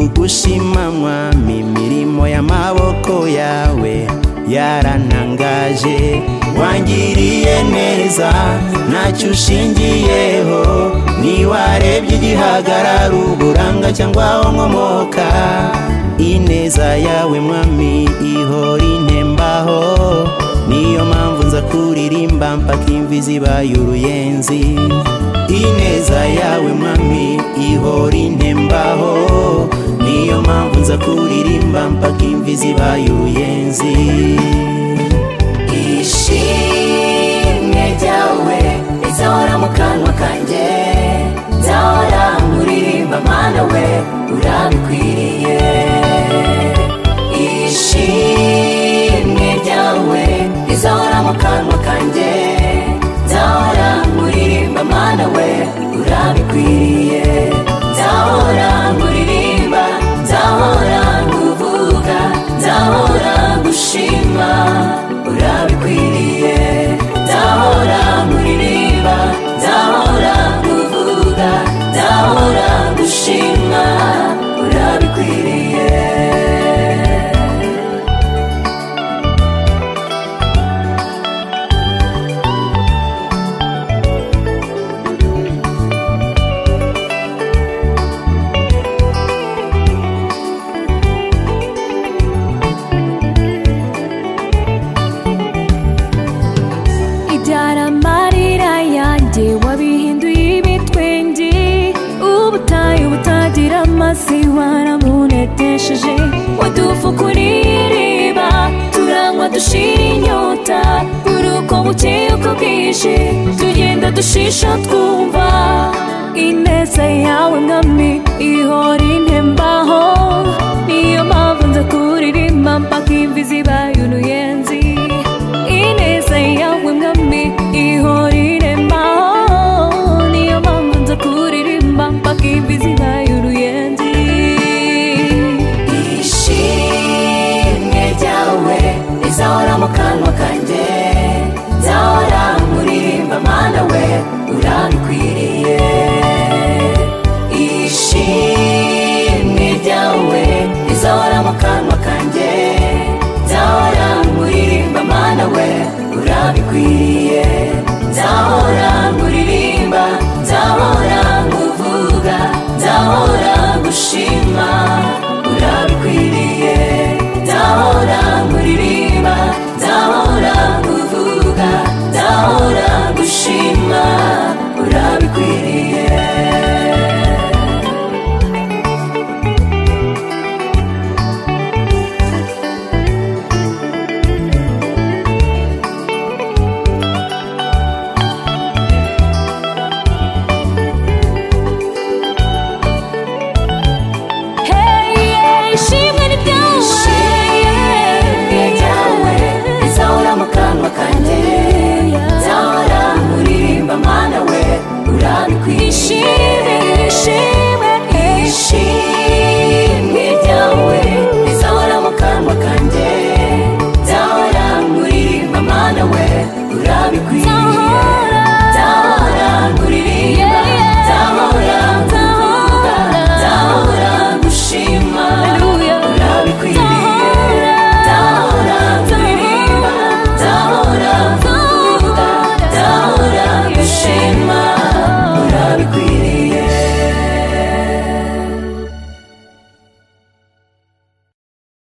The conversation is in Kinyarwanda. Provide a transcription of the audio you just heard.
kugushimanywa imirimo y'amaboko yawe yaranangaje wangiriye neza ntacyo ushingiyeho ntiwarebye igihagarara uburanga cyangwa aho nkomoka ineza yawe mwami ihora intembaho niyo mpamvu nza kuririmba mpaka imvi zibaye uruyenzi ineza yawe mwami ihora intembaho niyo mpamvu nza kuririmba mpaka imvi zibaye uruyenzi ishimwe ryawe rizahora mu kanwa kanjye nzahora nkuririmba mana we urabikwiriye ishimwe ryawe rizahora mu kanwa kanjye nzahora nkuririmba mana we urabikwiriye nzahora nkuririmba nzahora nguvuga nzahora gushima urabikwiriye nzahora nkuririmba nzahora nguvuga nzahora gushima urabikwiriye ibyara amarira yanjye wabihinduye ibitwenge ubutayu butagira amazi waramubonetesheje wadufukuriye iriba turangwa dushira inyota buri uko bukeye uko bwije tugenda dushisha twumva ineza yawe mwami ihora